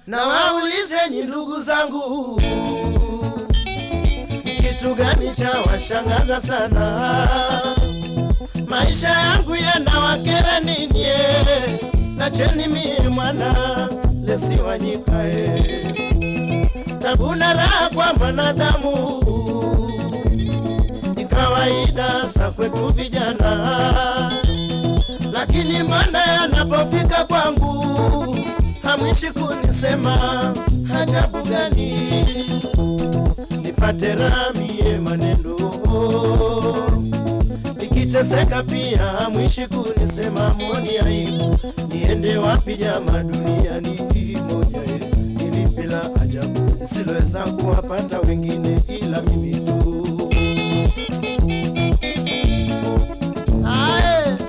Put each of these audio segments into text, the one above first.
na waulizeni ndugu zangu, kitu gani cha washangaza sana? Maisha yangu yanawakera nini? eh? Nacheni mie mwana lesiwanyikae tabuna raha kwa mwanadamu ni kawaida sa kwetu vijana, lakini mbona yanapofika kwangu hamwishi kunisema hajabu gani? Nipate ramie maneno nikiteseka pia hamwishi kunisema moni aibu. Niende wapi jama duniani hii moja yetu nilipila ajabu nisiloweza kuwapata wengine ila mimi tu. Ae.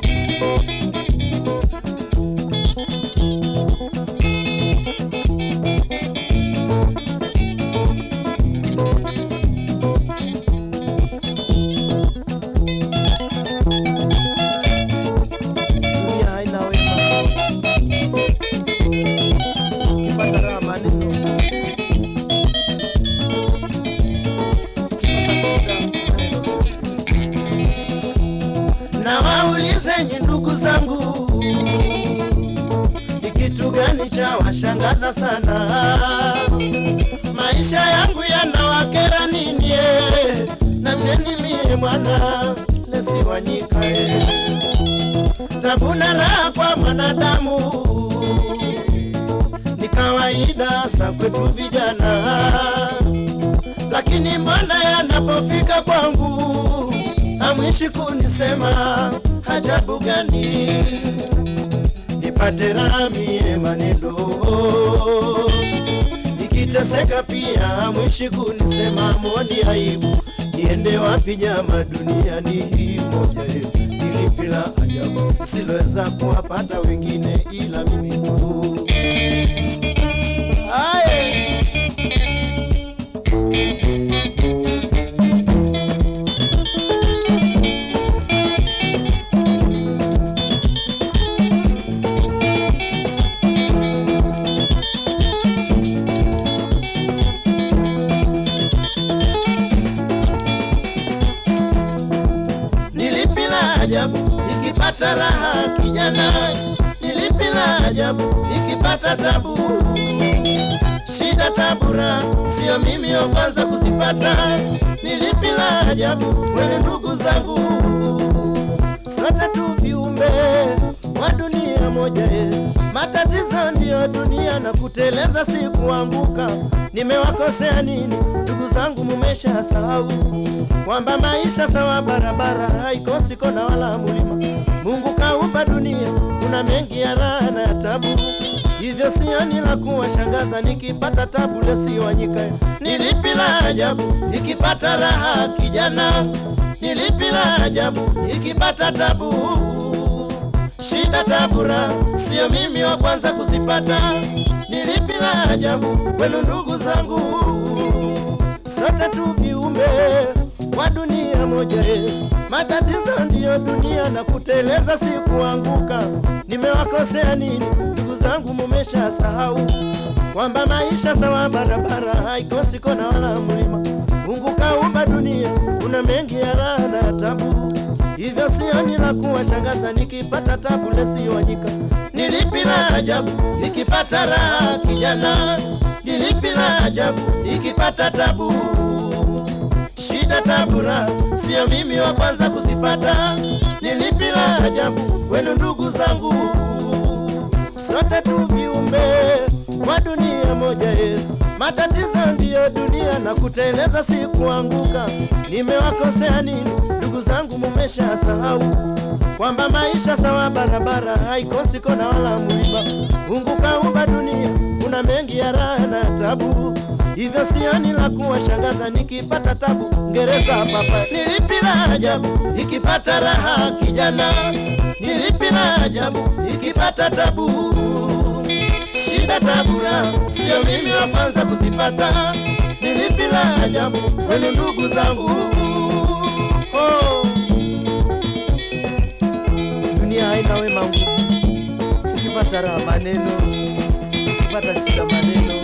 Dunia haina wema. Ukipata raha maneno. Ukipata shida maneno. Na waulizeni ndugu zangu, ni kitu gani cha washangaza sana? Maisha yangu yanawakera nini? eh? Na mjeni mie mwana lesiwanyikae tabuna raha kwa mwanadamu ni kawaida sa kwetu vijana, lakini mbona yanapofika kwangu hamwishi kunisema hajabu gani? Nipate ramie maneno nikiteseka pia hamwishi kunisema moni aibu. Niende wapi jama duniani hii moja yetu nilipila ajabu siloweza kuwapata wengine ila mimi tu. Aye. Nilipila ajabu nikipata raha kijana, nilipila ajabu nikipata tabu. Shida tabura, sio mimi wa kwanza kuzipata. Nilipila ajabu wene ndugu zangu, sote tu viumbe wa dunia moja ye. Matatizo ndiyo dunia na kuteleza si kuanguka. Nimewakosea nini ndugu zangu? Mumesha sahau kwamba maisha sawa barabara haikosi kona wala mulima. Mungu kaumba dunia, kuna mengi ya raha na ya tabu, hivyo sioni la kuwashangaza nikipata tabu lesiwanyika. Nilipi la ajabu nikipata raha kijana, nilipi la ajabu nikipata tabu shida tabura, sio mimi wa kwanza kuzipata. Nilipi la ajabu kwenu ndugu zangu, sote tu viumbe wa dunia moja ye. Matatizo ndiyo dunia na kuteleza si kuanguka. Nimewakosea nini ndugu zangu? Mumesha sahau kwamba maisha sawa barabara haikosi kona wala mlima. Mungu kaumba dunia, kuna mengi ya raha na ya tabu hivyo sioni la kuwashangaza nikipata tabu lesiwanyika. Nilipi la ajabu nikipata raha kijana, nilipi la ajabu nikipata tabu shida tabura, sio mimi wa kwanza kuzipata. Nilipi la ajabu kwenu ndugu zangu, sote tu viumbe wa dunia moja ye. Matatizo ndiyo dunia na kuteleza si kuanguka. Nimewakosea nini ndugu zangu? Mumesha sahau kwamba maisha sawa barabara haikosi kona wala mlima. Mungu kaumba dunia, kuna mengi ya raha na ya tabu hivyo sioni la kuwashangaza nikipata tabu ngereza papa. Nilipi la ajabu nikipata raha kijana, nilipi la ajabu nikipata tabu shida tabura, sio mimi wa kwanza kuzipata. Nilipi la ajabu kwenu ndugu zangu, oh. Dunia haina wema nguvu, ukipata raha maneno, ukipata shida maneno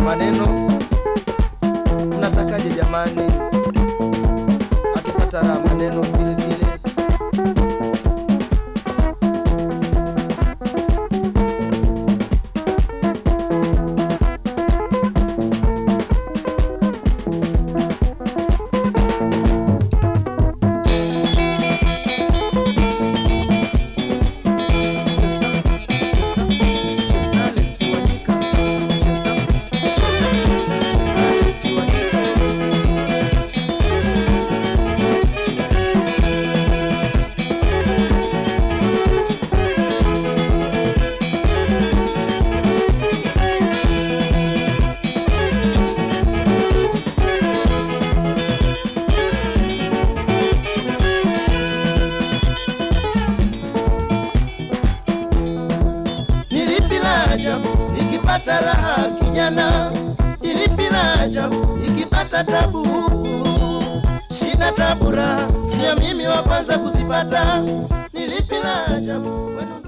maneno mnatakaje jamani akipata raha maneno vile vile Nilipi la ajabu ikipata raha kijana, nilipi la ajabu ikipata tabu. Shida tabu raha, sio mimi wa kwanza kuzipata. Nilipi la ajabu wenu